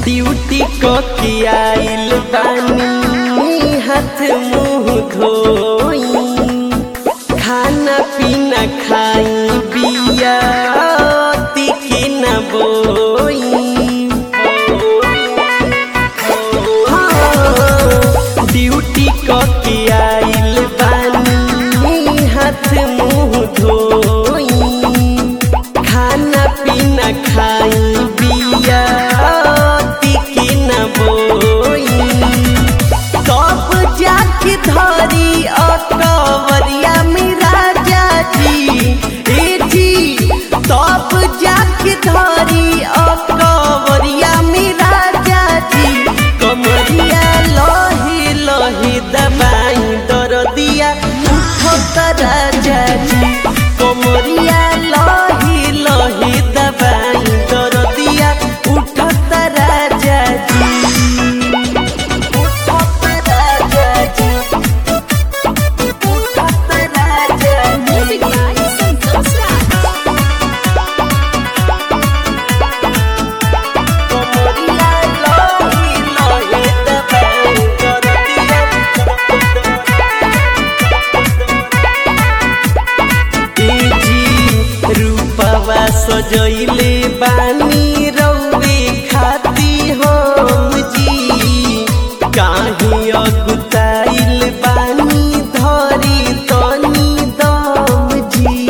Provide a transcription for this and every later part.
Duty क के आइल बानी हाथ मुंह धोई खाना पीना खाई बिया के न बोई हाँ, ड्यूटी क के आइल बानी हाथ मुंह धोई खाना पीना खाई बिया के न बोई कब जाके धरी अकवरिया में राजा जी ए जी तब जाके धरी अकवरिया में राजा जी कमरिया लहे लहे दबाई दरदिया उठत राजा जी कमरिया लहे लहे दबाई दरदिया उठत राजा जी Music by Santosh Raj. सजैले बानी रौवे खाती हम जी काहे अगुताइल बानी धरी तनी दम जी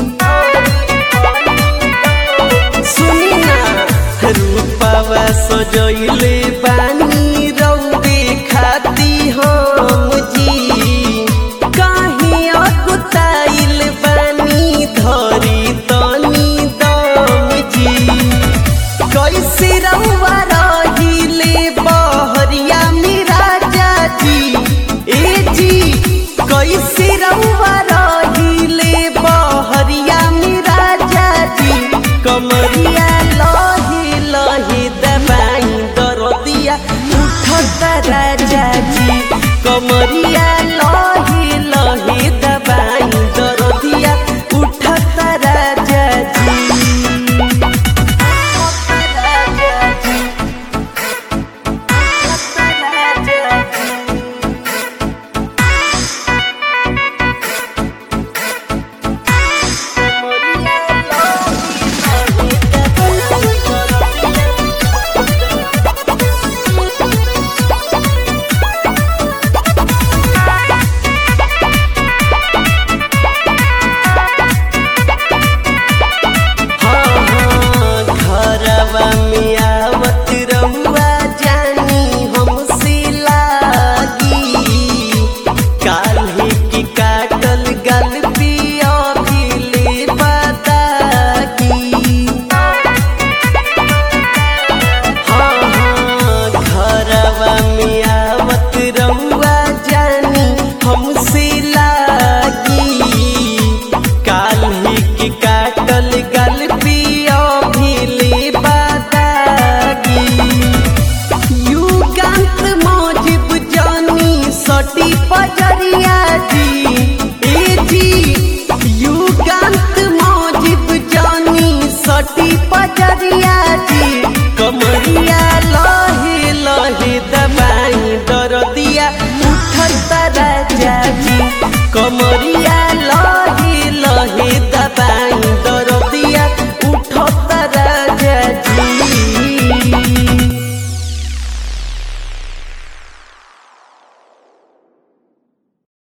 सुनी ना रूपावा सजैले बानी रौवे खाती हम जी काहे अकुताइल बानी धरी तनी दम जी कैसे रउआ रहिले बहरिया में राजा जी ए जी कैसे रउआ रहिले बहरिया में राजा जी कमरिया लहे लहे दबाई दरदिया उठत राजा जी कमरिया लहे लहे दबाई दरदिया उठत राजा जी हाँ, घरवा में आवत रउआ जानी हमसे लागी काल्हे की काटल गल पिया ले बतागी हाँ, हाँ, घरवा में आवत रउआ जानी हमसे लागी काल्हे के काटल गल पिया ले बतागी युगांत मौजिब जानी सटी पजरिया